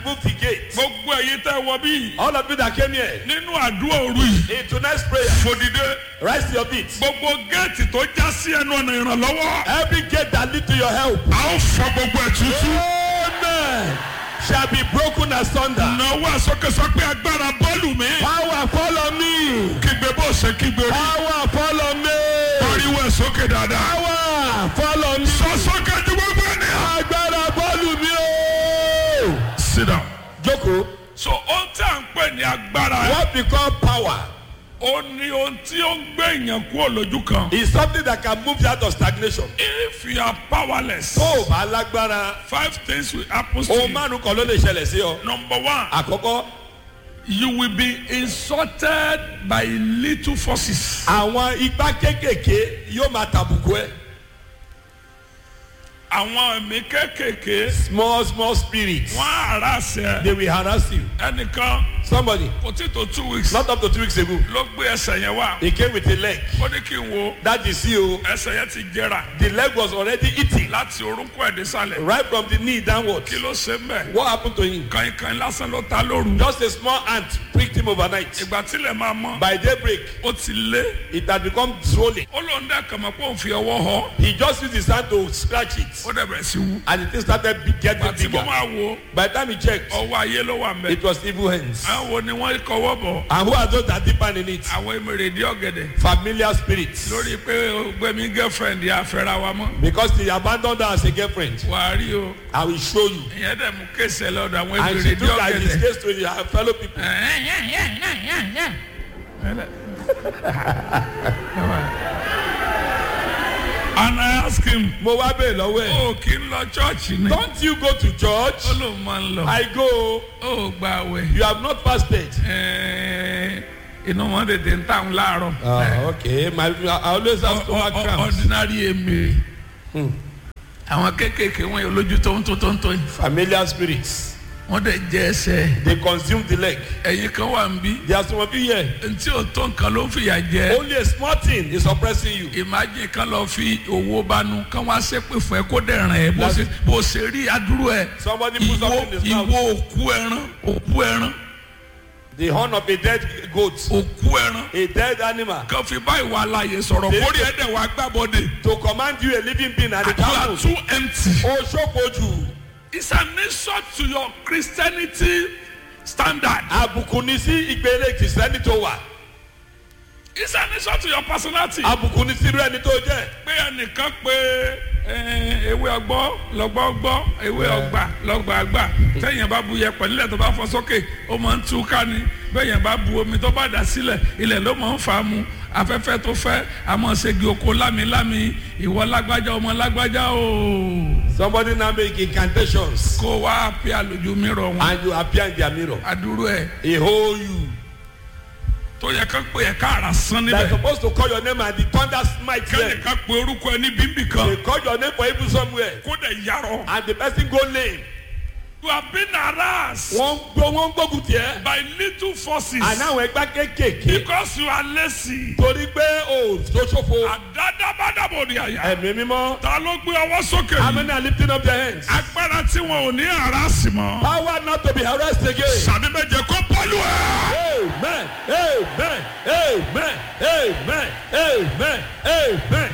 Move the gate. gbogbo ẹ̀yin tẹ́ wọ bí All of you that came here nínú àdúrà òru yìí in tonight's prayer, fòdìdé rise to your feet. gbogbo géètì tó já sí ẹnu ọ̀nà ìrànlọ́wọ́ Every gate that lead to your help, a ó fọ gbogbo ẹ̀ tútú. amen, shall be broken asunder. náwó àsọkẹsọ pé agbára bọ́ọ̀lù mi Power follow me. kígbe bó ṣe kígbe rí Power follow me. pariwo ẹ̀ sókè dáadáa. Power follow me. sọ sókè ju gbogbo ènìyàn. Agbára bọ́ọ̀lù mi o. sit down. Jókòó. so ohun tí à ń pè ní agbára What we call power ó ní ohun tí ó ń gbé èèyàn kúrò lójú kan. is something that can move you out of stagnation. if you are powerless Tó o bá lágbára, five things will happen to ohun you. márùn-ún kan ló lè ṣẹlẹ̀ sí ọ. number one Àkọ́kọ́, you will be insulted by little forces. àwọn igbá kéékèèké yóò máa tàbùkù ẹ. àwọn ẹ̀mí kéékèèké Small small spirits, wọ́n á ara ṣẹ they will harass you. ẹnìkan Somebody, kò tí tó two weeks not up to two weeks ago, ló gbé ẹsẹ̀ yẹn wá he came with a leg. ó ní kí n wo That is you. ẹsẹ̀ yẹn ti jẹrà The leg was already eating láti orúnkún ẹ̀ désàlẹ̀ right from the knee downwards. kí ló ṣe ń bẹ̀ What happened to him? kàìnkàìn lásán ló ta lóru Just a small ant pricked him overnight. ìgbà tílẹ̀ máa mọ́ By daybreak, ó ti lé it had become swollen. ó lóun dẹ́ kàmọ́ pé òun fi ọwọ́ họ He just used his hand to scratch it. ó dẹ̀ bẹ̀rẹ̀ sí wú And the thing started be- getting àti mo bigger. máa wo By the time he checked, ọwọ́ ayé ló wà ń bẹ̀ it was evil hands. àwọn wo ni wọ́n kọwọ́ bọ̀ And who are those that deep in it? àwọn èmèrèdí ọ̀gẹ̀dẹ̀ Familiar spirits. lórí pé gbẹ̀mí girlfriend yà fẹ́ra wa mọ́ Because they abandoned her as a girlfriend. wà á rí o I will show you. ìyẹn dẹ̀ mú kéésì ẹ lọ́dọ̀ àwọn And she èmèrèdí took her his ọ̀gẹ̀dẹ̀. case to her fellow people. and I ask him Mo wá bèèrè lọ́wọ́ ẹ̀. ó kí n lọ chọ́ọ̀chì ni Don't you go to church? ó lóun máa ń lọ I go. ó gba àwẹ̀ You have not fasted. Ẹ̀ẹ́, inú wọn tètè ń tàn láàárọ̀ Ah, okay. My, I always have stomach Ọ- ọ- cramps. ordinary èmèrè àwọn kéékèèké wọn yóò lójú tó ń tó tó ń tó yìí Familiar spirits. wọ́n dẹ̀ jẹ́ ẹsẹ̀ They consume the leg. ẹ̀yin kan wà ń bí There are some of you here. ntí ò tó nǹkan ló ń fìyà jẹ Only a small thing is oppressing you. imagine kan lọ fi owó bánu kan wá ṣépè fún ẹ kó dẹ̀ ràn ẹ́ bó ṣe bó ṣe rí adúrú ẹ Somebody put ìwọ something in his ìwọ mouth. òkú ẹran òkú ẹran The horn of a dead goat. òkú ẹran A dead animal. kan fi bá ìwà àlàyé sọ̀rọ̀ They- kórè ẹ̀dẹ̀ wá gbàbọ̀dẹ̀ To command you a living being and a you are camel. too empty. O ṣòkojú. it's an insult to your Christianity standard. Àbùkù ni sí ìgbélé kìsẹ́nì tó wà. it's an insult to your personality. Àbùkù ni sí irú ẹni tó jẹ́. pé ẹnìkan pé eh, ewé ọgbọ́ lọ́gbọ́ gbọ́ ewé ọgbà lọ́gbà gbà tẹ̀yìn bá bu yẹpẹ̀ nílẹ̀ tó bá fọ́ sókè ó máa ń tú ká ni bẹ́yìn bá bu omi tó bá dà sílẹ̀ ilẹ̀ ló máa ń fà á mu afẹ́fẹ́ tó fẹ́ àmọ́ ṣègi oko lámilámi ìwọ lágbájá ọmọ lágbájá o Somebody now make incantations. kó wá pé àlòjù mìíràn wọn And you appear in their mirror. àdúró ẹ̀ He hold you. tó yẹ ká pé ẹ̀ka àrà sán They are níbẹ̀ supposed to call your name and the thunder smite them. kẹ́nìkan pé orúkọ ẹ ní bíbí kan They call your name for evil somewhere. kó dẹ̀ yarọ And the person go lame. you have been harassed Wọ́n gbó wọ́n gbógun tiẹ̀. by little forces. Àná àwọn ẹgbẹ́ kéékèèké. because you are lazy. Torí pé o tó ṣòfò. àdádàbàdàbò ni àyà. Ẹ̀mí mímọ́. ta ló gbé ọwọ́ sókè How yìí. many are lifting up their hands? agbára tí wọn ò ní ara sí mọ́. Power not to be harassed again. sàbí méje kó pọ́lù ẹ̀. Amen. Amen. Amen. Amen. Amen. Amen.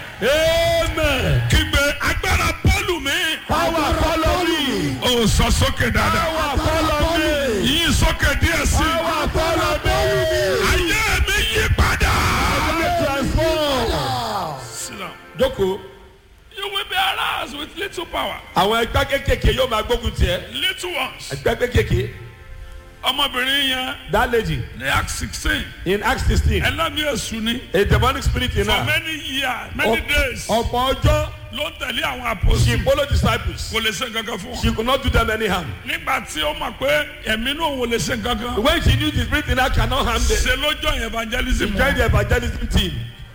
Amen. kígbe agbára pọ́lù mi. Power follow me. ó sọ sókè dáadáa. Power follow me. yín sókè díẹ̀ sí. Power follow me. ayé mi yí padà. I transform. Sit down. Jókòó. you will be harassed with little power. Àwọn ẹgbẹ́ kéékèèké yóò máa gbógun tiẹ̀. little ones. Ẹgbẹ́ kéékèèké. ọmọbìnrin yẹn That lady ní act sixteen. in Acts sixteen. ẹlẹ́mìí èṣù ni. A demonic spirit in for her. many years many days. Ọ̀pọ̀ ọjọ́ ló ń tẹ̀lé àwọn she apostles. follow disciples. kò lè ṣe nǹkankan fún wọn. She could not do them any harm. nígbà tí ó mọ̀ pé ẹ̀mí náà wò lè ṣe nǹkankan. When she knew the spirit in her cannot harm them. ṣe ló join evangelism She joined wọn. the evangelism team.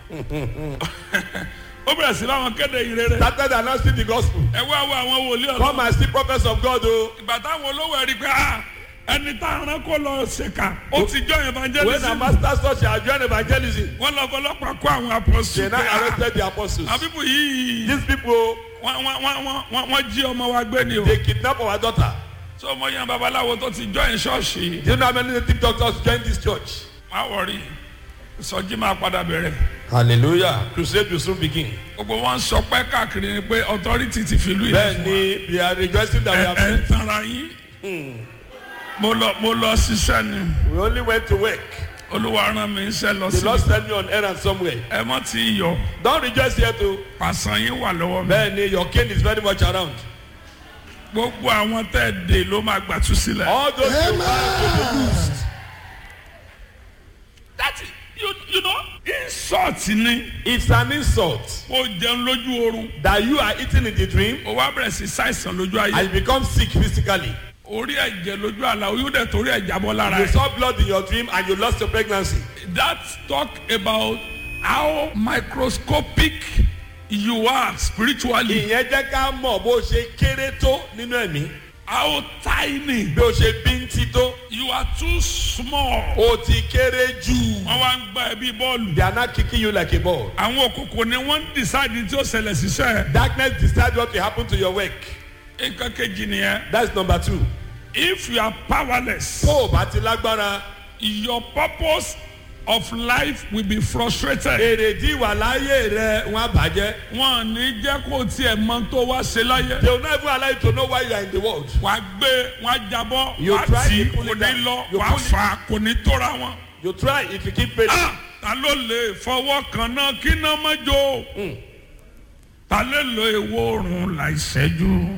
ó bẹ̀rẹ̀ sí láwọn kéde ìrere. Started announcing the gospel. ẹ wá wo àwọn wòlíì Come ọ̀nà. and see prophets of God o. ìgbà táwọn olówó ẹ̀rí pé ah ẹni tá a rán kó lọ ṣèkà ó ti join When her evangelism. master saw she had joined evangelism. wọ́n lọ fọlọ́pàá kó àwọn They apostles. now pé, ah, arrested the apostles. àwọn bíbù yìí These people wọ́n wọ́n wọ́n wọ́n wọ́n jí ọmọ wa gbé ni o. they kidnap our daughter. tó mọ yan babaláwo tó ti join ṣọ́ọ̀ṣì Do you know how many native doctors joined this church? má wọrí ìsọjí máa padà bẹ̀rẹ̀ Hallelujah. Crusade will soon begin. gbogbo wọn sọ pé káàkiri ni pé authority ti fi ìlú yìí fún wa. Bẹ́ẹ̀ni, we are rejoicing that we ẹ have ẹ ń tanra yín mo lọ mo lọ ṣiṣẹ́ ni We only went to work. olúwa rán mi iṣẹ́ lọ The sí Lord sent me on errand somewhere. ẹ mọ́ tí yọ Don't rejoice here too. pàṣán yín wà lọ́wọ́ mi Bẹ́ẹ̀ni, your king is very much around. gbogbo àwọn tẹ́ ẹ dè ló máa gbàtú sílẹ̀. All those who have to be loosed. that is you you know insult ni It's an insult kó jẹun lójú oorun that you are eating in the dream ó wá bẹ̀rẹ̀ sí ṣàìsàn lójú ayé and you become sick physically. orí ẹ̀jẹ̀ lójú àlá oyún dẹ̀ torí ẹ̀ jábọ́ lára You ẹ̀. saw blood in your dream and you lost your pregnancy. that talk about how microscopic you are spiritually Ìyẹn jẹ́ ká mọ̀ bó ṣe kéré tó nínú ẹ̀mí. how tiny Bí o ṣe bíntí tó, you are too small. o ti kéré jù. wọ́n wá ń gbá ẹ bí bọ́ọ̀lù. They are not kicking you like a ball. àwọn òkùnkùn ni wọ́n ń decide tí ó ṣẹlẹ̀ síṣẹ́. Darkness decide what will happen to your work. nǹkan kejì nìyẹn. That's number two. if you are powerless Tó o bá ti lágbára, your purpose of life will be frustrated. èrèdí ìwà láyé rẹ̀ wọ́n á bàjẹ́. wọn ò ní jẹ́ kó tiẹ̀ mọ tó wá ṣe láyé. They will not even allow you to know why you are in the world. wàá gbé wàá jábọ́ You wàá try tì to pull kò it ní down. lọ You wàá pull it- fà á kò ní tóra wọn. You try if you keep paying. Ah, ta ló lè fọwọ́ kan náà kí náà má jó ta lè lo èwo oòrùn láìṣẹ́jú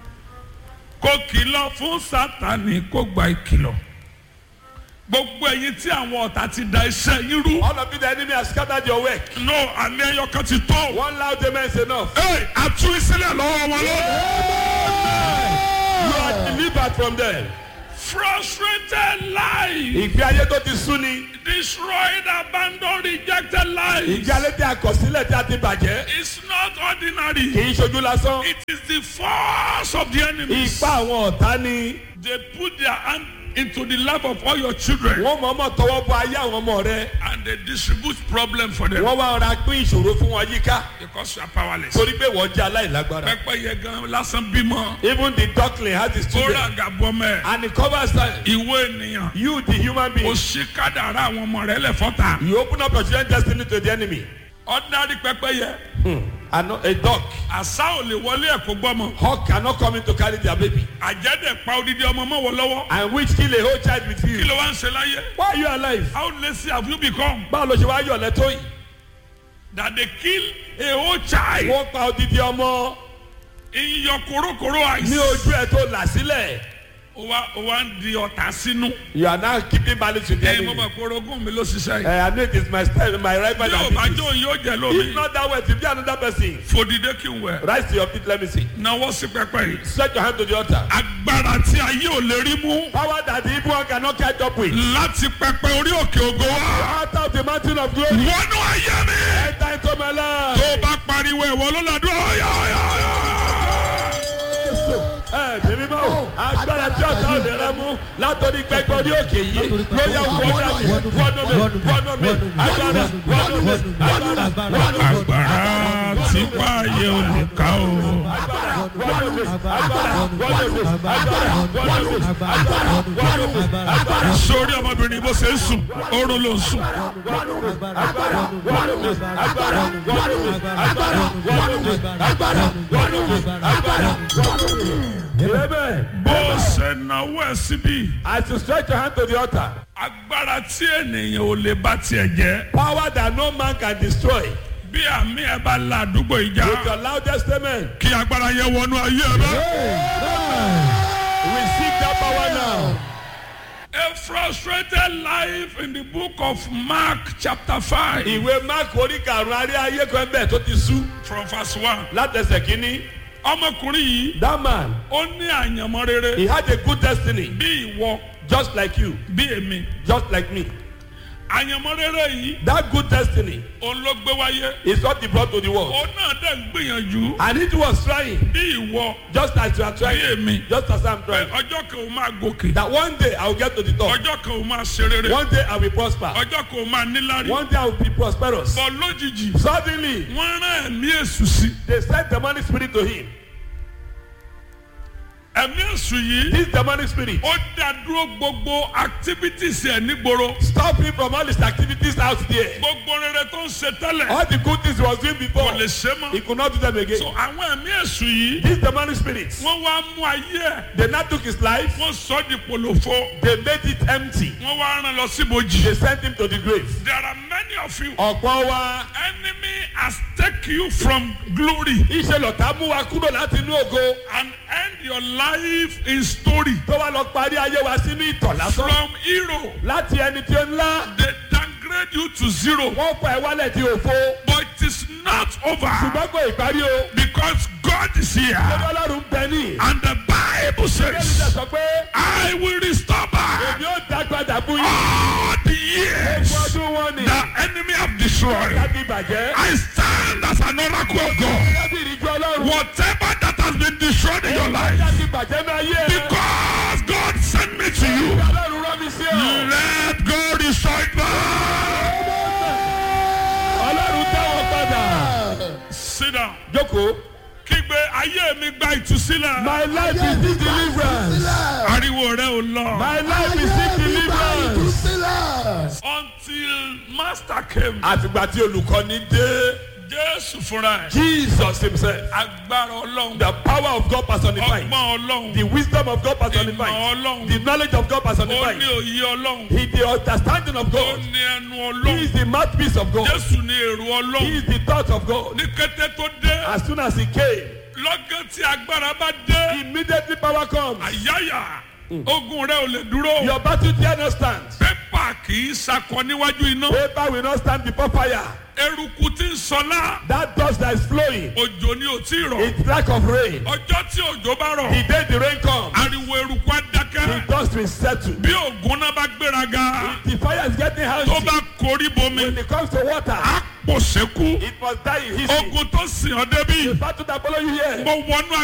kó kìlọ̀ fún sátani kó gba ìkìlọ̀ gbogbo ẹ̀yin tí àwọn ọ̀tá ti da iṣẹ́ yín rú All of you, the enemy has scattered your work. no alẹ́ ẹyọkan ti tó One loud amen is enough. Hey, àtú ìsílẹ̀ lọ́wọ́ wọn lónìí. You are delivered from them. frustrated life Ìgbé ayé tó ti sú ni. destroyed abandoned rejected life Ìgbé ayé tí a kọ̀ sílẹ̀ tí a ti bàjẹ́. is not ordinary. Kì í ṣojú lásán. It is the force of the enemy. Ipá àwọn ọ̀tá ni. They put their hand into the life of all your children Wọ́n mọ̀ ọmọ tọwọ́ bọ ayé àwọn ọmọ rẹ. and they distribute problem for them Wọ́n wá ọ̀rá pín ìṣòro fún wọn yíká. because you are powerless. Torí pé wọ́n jẹ́ aláìlágbára. Pẹ́pẹ́yẹ gan lásán bímọ. Even the duckling has his Ó children. rà gàbọ́ mẹ́. And it covers time. Ìwé ènìyàn. You the human Ó being. ṣí kádàrá àwọn ọmọ rẹ̀ lẹ́fọ́ta. You open up your children's destiny to the enemy. Ordinary pẹ́pẹ́yẹ. Hmm. And a duck. Àṣà ò lè wọlé ẹ̀kọ́ gbọ́mọ. Hawk cannot come in to carry their baby. Àjẹ́dẹ̀ pa odidi ọmọ mọ́ wọ lọ́wọ́. And which kill a whole child with Kí you. ló wá ń ṣe láyé? Why are you alive? How lazy have you become Báwo ló ṣe wá yọ̀ lẹ́tọ́ yìí? that they kill a whole child Wọ́n pa odidi ọmọ in your korokoro eyes? ní ojú ẹ̀ tó là sílẹ̀. ó wá ó wá ń di ọ̀tá sínú. You are now keeping balance with the ẹyin mo enemy. mọ̀ pé orogún mi ló ṣiṣẹ́ yìí. Eh, I know it is my style, my rival bí that o bá did jó this. yóò jẹ If lómi. not that way, if be another person. fòdìdé kí n wẹ̀. Rise to your feet, let me see. náwó sí pẹpẹ yìí. Stretch your hand to the altar. agbára tí ayé ò lè rí mú. Power that the evil one cannot catch up with. láti pẹpẹ orí òkè ògo wá. Out of the mountain of glory. wọnú ayé mi. Enter into my life. tó o bá pariwo ẹ̀wọ̀ ló ládùúgbò. ọ̀yà ọ̀yà ọ̀yà. Ẹ bèbí báwo? Agbára tí ọ̀tá ò lè rẹ mú látọ̀rí pẹ́pẹ́ orí òkè yìí ló yẹ wọ́n mi wọ́n mi wọ́n mi agbára wọ́n mi agbára wọ́n mi agbára tí pààyè ò lè ká o. sórí ọmọbìnrin bó ṣe ń sùn oorun ló ń sùn. Amen. bó ṣe náwó ẹ̀ síbí. As you stretch your hand to the altar, agbára tí ènìyàn ò lè bá tiẹ̀ jẹ́. power that no man can destroy. bí àmì ẹ̀ bá la àdúgbò ìjà. With your loudest amen, kí agbára yẹn wọnú ayé ẹ bá. receive that power now. A frustrated life in the book of Mark chapter five Ìwé Mark orí karùn-ún arí ayé kan bẹ́ẹ̀ tó ti sú from verse one. látẹsẹ̀ kínní. ọmọkùnrin yìí That man, ó ní àyànmọ́ rere he had a good destiny bí ìwọ just like you, bí èmi. just like me. àyànmọ́ rere yìí That good destiny òun ló gbé wáyé. is what he brought to the world. òun náà dẹ̀ ń gbìyànjú And it was trying, bí ìwọ just as you are bí trying, èmi. just as I'm pé trying. ọjọ́ kan ò máa gòkè That one day I will get to the top. ọjọ́ kan ò máa ṣe rere One day I will prosper. ọjọ́ kan ò máa níláárí. One day I will be prosperous. bọ̀ lójijì Suddenly, wọ́n rán ẹ̀mí èṣù sí. they sent the money spirit to him. ẹ̀mí èṣù yìí This demonic spirit. ó dá dúró gbogbo activities ẹ̀ nígboro Stop him from all his activities out there. gbogbo rere tó ń ṣe tẹ́lẹ̀ All the good things he was doing kò before, lè ṣe he mọ́ could not do them again. so àwọn ẹ̀mí èṣù yìí These demonic spirits, wọ́n wá mú ayé ẹ̀ they now took his life, wọ́n sọ di pòlòfo they made it empty. wọ́n wá rán lọ síbojì. They sent him to the grave. there are many of you Ọ̀pọ̀ wa, enemy has taken you from glory iṣẹ́ lọ̀tá mú wa kúrò láti inú ògo. and end your life in story Tó wá lọ parí ayé wa sínú ìtọ̀ lásán. from hero Láti ẹni tí ó ńlá, they downgrade you to zero wọ́n fa ẹ̀ wálẹ̀ di òfo. but it is not over Ṣùgbọ́n kò ìparí o. because God is here Ṣé Ọlọ́run ń bẹ ní? and the Bible Bẹ́ẹ̀ni says sẹ́ sọ pé I will restore back èmi ó dá padà fún yín. all the years Gbogbo ọdún wọn ni. the enemy have destroyed Láti bàjẹ́. I stand as an oracle of God Láti ìrìnjú Ọlọ́run. whatever that has been destroyed in your life Láti bàjẹ́ náà yé ẹ. because God sent me to you Ọlọ́run rán mi sí ọ. let God restore it back Ọlọ́run tẹ́wọ̀ padà. sit down Jókòó. kígbe ayé mi gba ìtúsílẹ̀ My life is still deliverance. ariwo rẹ ò lọ My life is still deliverance. until master came Àtìgbà tí olùkọ́ni dé. Jésù fúnra ẹ̀ Jesus himself. agbára Ọlọ́run The power of God personified. ọgbọ́n Ọlọ́run The wisdom of God ìmọ̀ personified. Ọlọ́run The knowledge of God ó personified. ní òye Ọlọ́run He the understanding of ó God. ní ẹnu He Ọlọ́run is the mouthpiece of God. Jésù ní èrò He Ọlọ́run is the thought of God. ní kété tó dé As soon as he came, lọ́gán tí agbára bá dé immediately power comes. àyáyà ogun rẹ ò lè dúró Your battle dare not stand. pépà kì í sakọ níwájú iná Paper will not stand before fire. eruku tí ń sọlá That dust that is flowing, òjò ni ò tí ì rọ̀ it's lack of rain. ọjọ́ tí òjò bá The rọ̀ day the rain comes, ariwo eruku á the dákẹ́ dust will settle. bí ògùn náà bá gbéraga The fire is getting tó healthy. bá korí bomi When it comes to water, á pò sékú it must die in history. ogun tó sìn ọ́ débi The battle that follow you here. mo wọnú